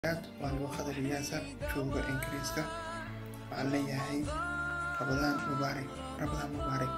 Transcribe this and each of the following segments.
aad waan uga qadariyaasa jooga ingiriiska waxaan leeyahay rabadaan mubaarak rabadaan mubaarak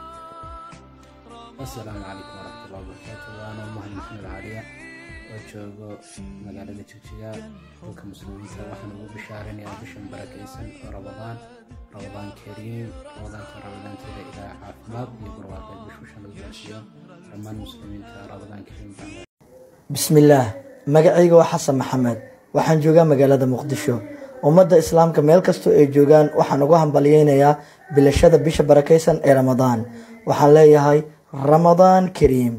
asalaamu calaykum waraxmatullahi wabarakaatu waana mahad maxamed caaliya oo joogo magaalada jigjiga dhulka muslimiinta waxaan ugu bishaaranayaa bishan barakaysan oo rabadaan rabadaan kariim rabadaanta rabadaanteeda ilaa caafimaad iyo barwaaqeed bishusha lagu gaarsiiyo dhammaan muslimiinta rabadaan kariim baan bismillaah magacayga waa xasan maxamed waxaan joogaa magaalada muqdisho ummadda islaamka meel kastoo ay joogaan waxaan ugu hambalyeynayaa bilashada bisha barakaysan ee ramadaan waxaan leeyahay ramadaan kariim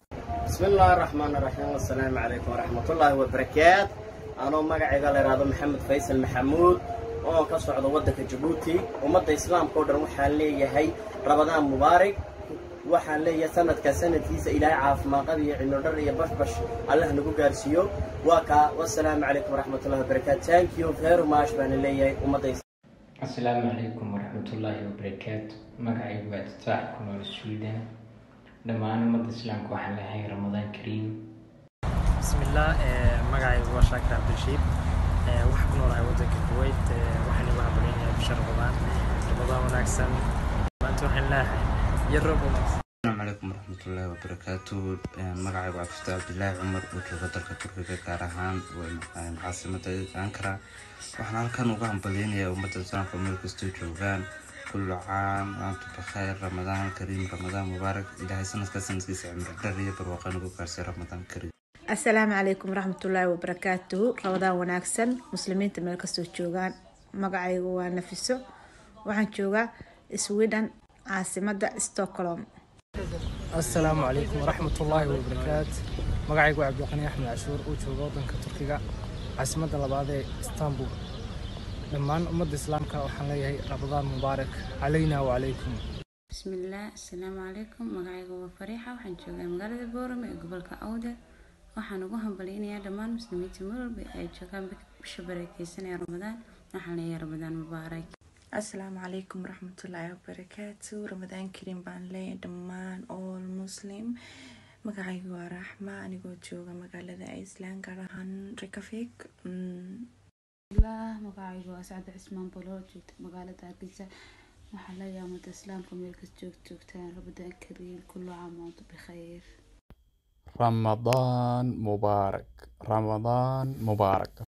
بسم الله الرحمن الرحيم والسلام عليكم ورحمة الله وبركاته أنا مقعي قال رادو محمد فيصل محمود oo ka socda wadanka Djibouti ummadda islaamka oo dhan waxaan leeyahay Ramadaan Mubaarak waxaan leeyahay sanadka sanadkiisa ilaahay caafimaad qab iyo cimro dhar iyo bashbash Allah nagu gaarsiiyo waa ka wassalaamu calaykum waraxmatullahi wabarakaatu thank you very much baan leeyahay ummadda asalaamu calaykum waraxmatullaahi wabarakaatu magacaygu waa tataax ku nool sweden dhammaan ummadda islaamka waxaan leeyahay ramadaan kariim bismillaah magacaygu waa shaakir cabdirashiid waxaan ku noolahay wadanka kuwait waxaan igu hambaleynayaa bisha ramadaan ramadaan wanaagsan maanta waxaan leeyahay iyo roob wanaagsan السلام عليكم ورحمة الله وبركاته مقعي وعفتة عبد الله عمر وجوغة دلك تركيا gaar ahaan caasimada ankara waxaan halkan uga hambalyeynaya ummadda islaamka meel kastoo joogaan kullu caam waantum bikhayr ramadaan kariim ramadaan mubaarak ilaahay sanadka sanadkiisa cimri dhar iyo barwaaqo nagu gaarsiiya ramadaan kariim asalaamu calaykum waraxmatullaahi wabarakaatuhu rabadaan wanaagsan muslimiinta meel kastoo joogaan magacaygu waa nafiso waxaan joogaa sweden caasimada stockholm asalaamu calaykum waraxmatullaahi wabarakaatu magacaygu waa cabdiqani axmed cashuur uu jooga wadanka turkiga caasimadda labaad ee istanbul dhammaan ummadda islaamka waxaan leeyahay ramadaan mubaarak calayna wacalaykum bismillaah asalaamu calaykum magacayga waa fariixa waxaan joogaa magaalada boorame ee gobolka awdal waxaan ugu hambaleynayaa dhammaan muslimiinta meel walba ay joogaan bisha barakeysanaya ramadaan waxaan leeyahay ramadaan mubaarak asalaamu calaykum waraxmatullaahi wabarakaatu ramadaan kariim baan leeyahay dhammaan all muslim magacaygu waa raxma anigoo jooga magaalada iceland gaar ahaan rekafik magacaygu waa sacda cismaan bolo joogta magaalada hargeysa waxaa leeyahay ummadda islaamka meel kasta joog joogtaan ramadaan kariim kullu caam waantum bikhayr رمضان مبارك رمضان مبارك